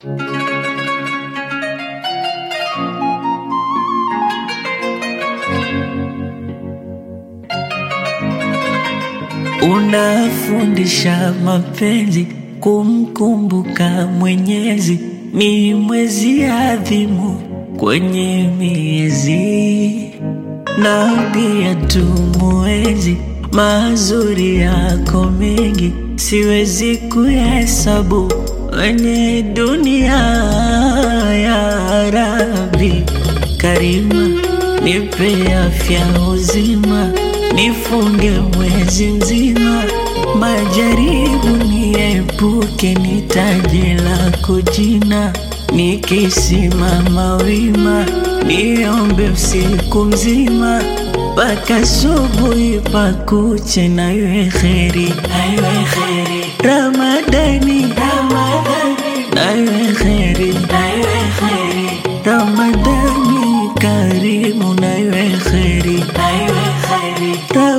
Unafundisha mapenzi kumkumbuka Mwenyezi, ni mwezi adhimu kwenye miezi, na pia tumuenzi mazuri yako mengi, siwezi kuhesabu wenye dunia. Ya Rabbi Karima, nipe afya uzima, nifunge mwezi mzima, majaribu niepuke, nitaje lako jina, nikisimama wima, niombe usiku mzima mpaka subuhi pakuche, na iwe kheri, na iwe kheri Ramadani, Ramadani, na iwe kheri, na iwe kheri Ramadani karimu, na iwe kheri, na iwe kheri